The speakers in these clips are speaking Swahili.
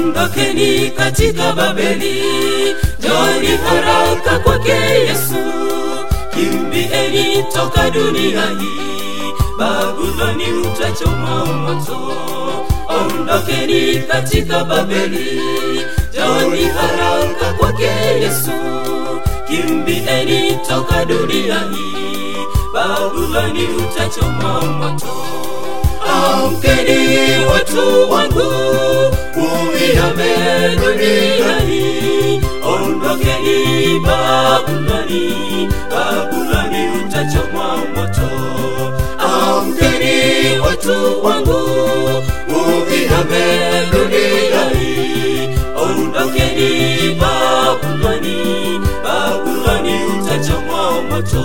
ondokeni katika Babeli, njoni haraka kwake Yesu, kimbieni toka dunia hii, Babuloni utachoma moto. Ondokeni katika Babeli, njoni haraka kwake Yesu, kimbieni toka dunia hii, Babuloni utachoma moto. Amkeni watu wangu, uihame dunia hii, ondokeni Babuloni, Babuloni utachomwa moto. Amkeni watu wangu, uihame dunia hii, ondokeni Babuloni, Babuloni utachomwa moto.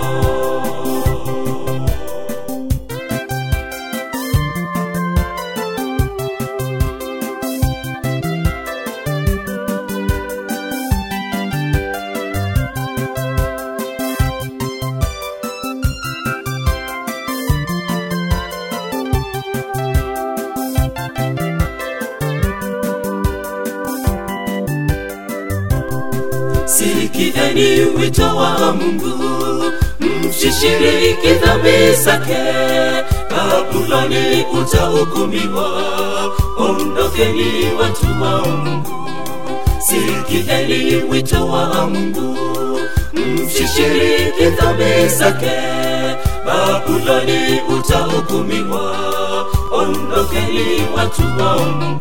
Sikieni wito wa Mungu, msishiriki dhambi zake. Babuloni utahukumiwa, ondokeni watu wa Mungu. Sikieni wito wa Mungu, msishiriki dhambi zake. Babuloni utahukumiwa, ondokeni watu wa Mungu.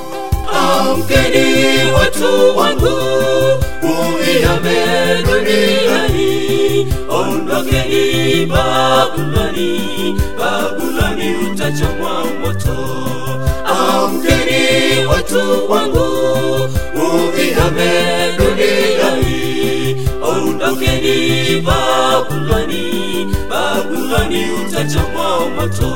Amkeni watu wangu, uihame dunia hii, ondokeni Babuloni, Babuloni utachomwa moto. Amkeni watu wangu, uihame dunia hii, ondokeni Babuloni, Babuloni utachomwa moto.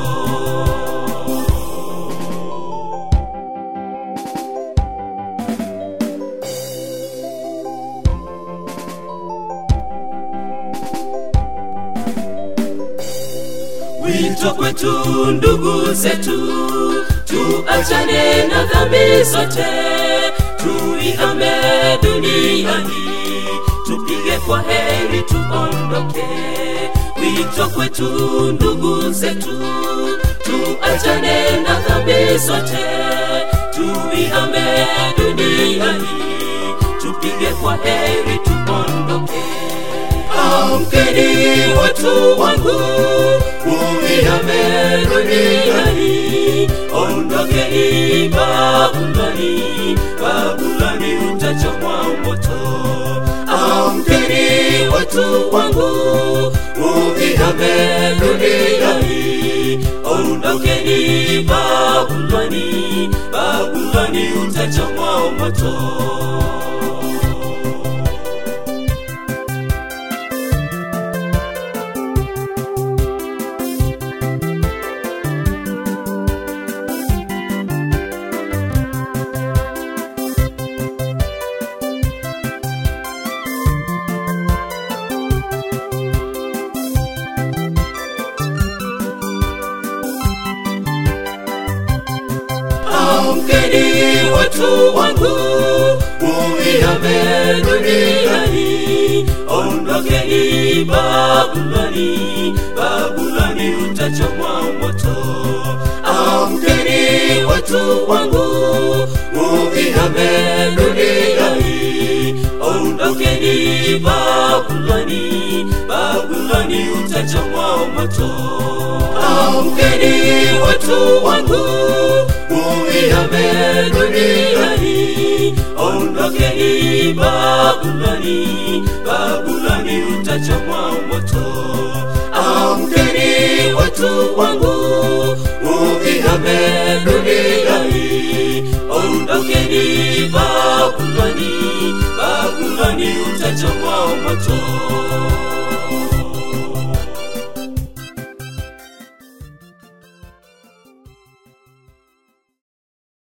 Wito kwetu ndugu zetu, tuachane na dhambi zote, tuihame dunia hii, tupige kwa heri, tuondoke. Wito kwetu ndugu zetu, tuachane na dhambi zote, tuihame dunia hii, tupige kwa heri, tuondoke. Amkeni watu wangu, uihame dunia hii, ondokeni Babuloni, Babuloni utachomwa moto. Amkeni watu wangu, uihame dunia hii, ondokeni Babuloni, Babuloni utachomwa moto. Amkeni watu wangu, uihame dunia hii, ondokeni Babuloni, Babuloni utachomwa moto. Amkeni watu wangu, uihame dunia hii, ondokeni Babuloni, Babuloni utachomwa moto. Amkeni watu wangu, uihame dunia hii, ondokeni Babuloni, Babuloni utachomwa moto. Amkeni watu wangu, uihame dunia hii, ondokeni Babuloni, Babuloni utachomwa moto.